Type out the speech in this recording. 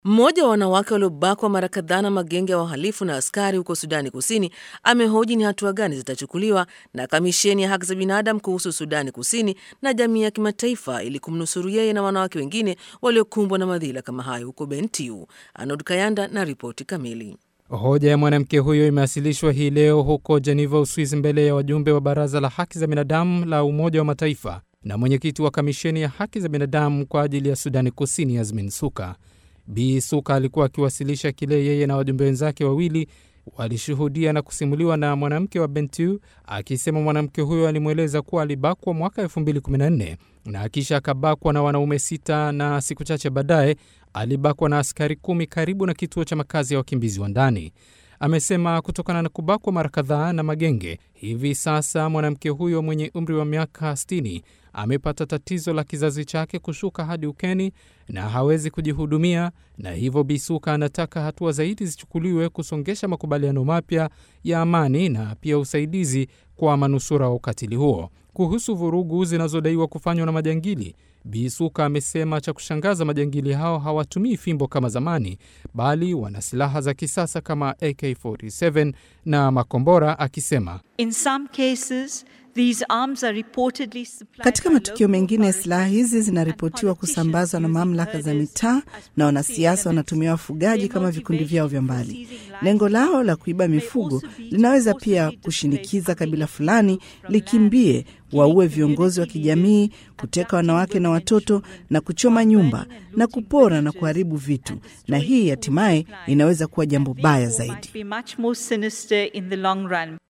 Mmoja wa wanawake waliobakwa mara kadhaa na magenge ya wahalifu na askari huko Sudani Kusini amehoji ni hatua gani zitachukuliwa na kamisheni ya haki za binadamu kuhusu Sudani Kusini na jamii ya kimataifa ili kumnusuru yeye na wanawake wengine waliokumbwa na madhila kama hayo huko Bentiu. Anod Kayanda na ripoti kamili. Hoja ya mwanamke huyo imewasilishwa hii leo huko Jeneva, Uswisi, mbele ya wajumbe wa Baraza la Haki za Binadamu la Umoja wa Mataifa na mwenyekiti wa Kamisheni ya Haki za Binadamu kwa ajili ya Sudani Kusini, Yasmin Suka. Bi Suka alikuwa akiwasilisha kile yeye na wajumbe wenzake wawili walishuhudia na kusimuliwa na mwanamke wa Bentiu, akisema mwanamke huyo alimweleza kuwa alibakwa mwaka 2014 na kisha akabakwa na wanaume sita na siku chache baadaye alibakwa na askari kumi karibu na kituo cha makazi ya wakimbizi wa ndani. Amesema kutokana na kubakwa mara kadhaa na magenge, hivi sasa mwanamke huyo mwenye umri wa miaka 60 amepata tatizo la kizazi chake kushuka hadi ukeni na hawezi kujihudumia, na hivyo Bisuka anataka hatua zaidi zichukuliwe kusongesha makubaliano mapya ya amani na pia usaidizi kwa manusura wa ukatili huo. Kuhusu vurugu zinazodaiwa kufanywa na majangili, Bisuka amesema cha kushangaza, majangili hao hawatumii fimbo kama zamani, bali wana silaha za kisasa kama AK47 na makombora, akisema In some cases, these arms are reportedly supplied Katika by matukio local mengine silaha hizi authorities zinaripotiwa and kusambazwa na politicians mamlaka za using mitaa herders na as wanasiasa proxy wanatumia elements. wafugaji Their kama vikundi vyao vya motivation for mbali. seizing livestock Lengo lao la kuiba may mifugo also be to linaweza forcibly pia displace kushinikiza kabila community fulani from likimbie, land, waue killing viongozi wa community kijamii, leaders, kuteka abducting wanawake na women and watoto children, na kuchoma burning nyumba and na looting kupora na villages kuharibu vitu, and na destroying hii food hatimaye supplies, inaweza kuwa jambo and baya therefore zaidi. might be much more sinister in the long run.